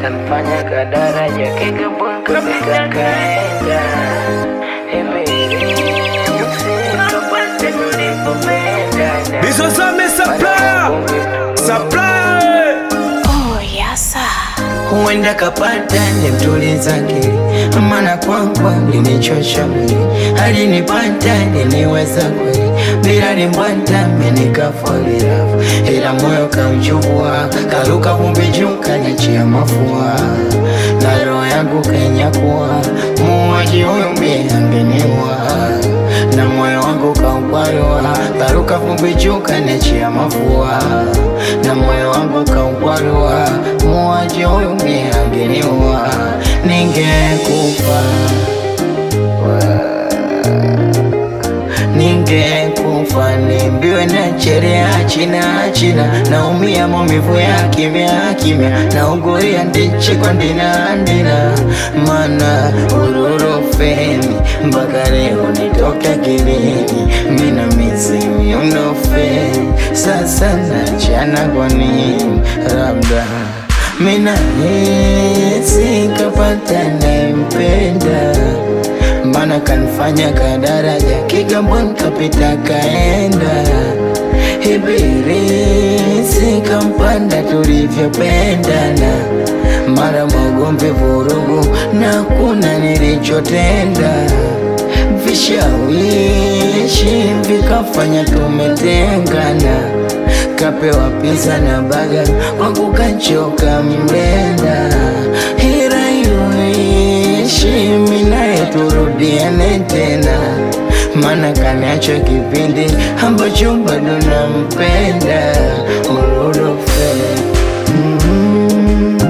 kanfanya kadaraja kigamboni kapita kaenda imesikapate tulipopendana Bizozame supplier Supplier Oh, yasa. huenda kapata nimtuliza akili, maana kwangu alinichosha mwili, alinipata aliniweza kweli, bila limbwata menikafolilafu, ila moyo kauchukua, karuka vumbi juu kanichia mafua, na roho yangu kanyakuwa, muuaji huyu mie angeniua na moyo wangu kaukwarua, karuka vumbi juu kanichia mafua, na moyo wangu kaukwarua, muuaji huyu mie angeniua, ningekufa ningekufa nimbiwe na cherea china china naumia maumivu ya kimya kimya nauguria ndichi kwa ndina ndina mana ururofeni mpaka leo nitoke kilini mina mizimi unofeni sasa nachana kwa nini labda mina hisi kapata nempenda mana kanifanya kadaraja Kigamboni kapita kaenda Ibirisi kampanda tulivyopendana mara magomvi vurugu na kuna nilichotenda vishawishi vikafanya tumetengana kapewa pizza na baga kwangu kachoka mlenda hira iyoishi minaye turudiane tena mana kaniacho kipindi ambacho bado nampenda ururofe mm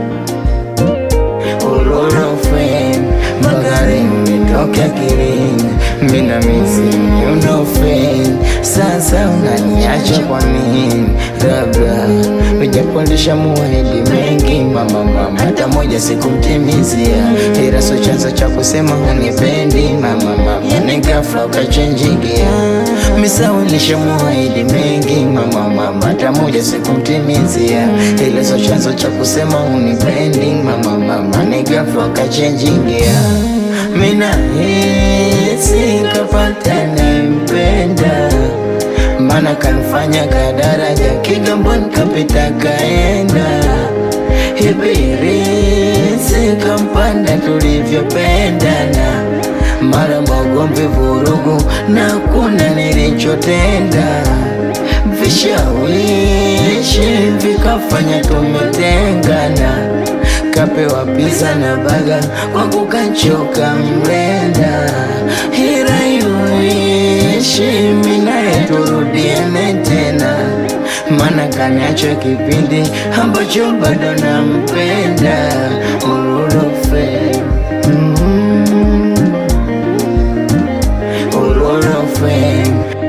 ururofe magari nitoke akilini mina misi unofe sasa unaniacha kwa nini labda ujapondesha muahidi mengi mama mama hata moja sikumtimizia ila so chanzo cha kusema unipendi mama mama nigafla ukachenjigia misaulisha muahidi mengi mama mama hata moja sikumtimizia ila so chanzo cha kusema unipendi mama mama nigafla ukachenjigia mina hisi kapata nempenda mana kanifanya kadaraja Kigamboni kapita kaenda Ibirisi kampanda tulivyopendana mara magomvi vurugu na kuna nilichotenda vishawishi vikafanya tumetengana kapewa pizza na baga kwangu kachoka mlenda hira iyoishi minaye turudiane tena mana kaniacho kipindi ambacho bado nampenda ururofe mm ururofe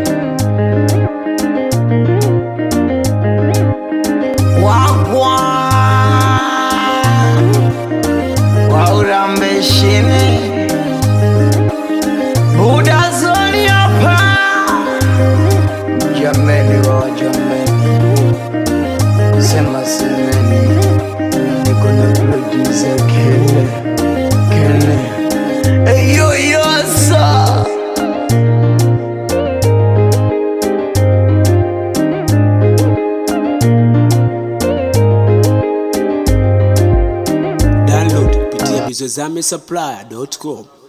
wagwa waurambeshini budazoni hapa jameni wa jameni sema semeni niko na producer kele kele eyoyosa Download kupitia bizozame supplier.com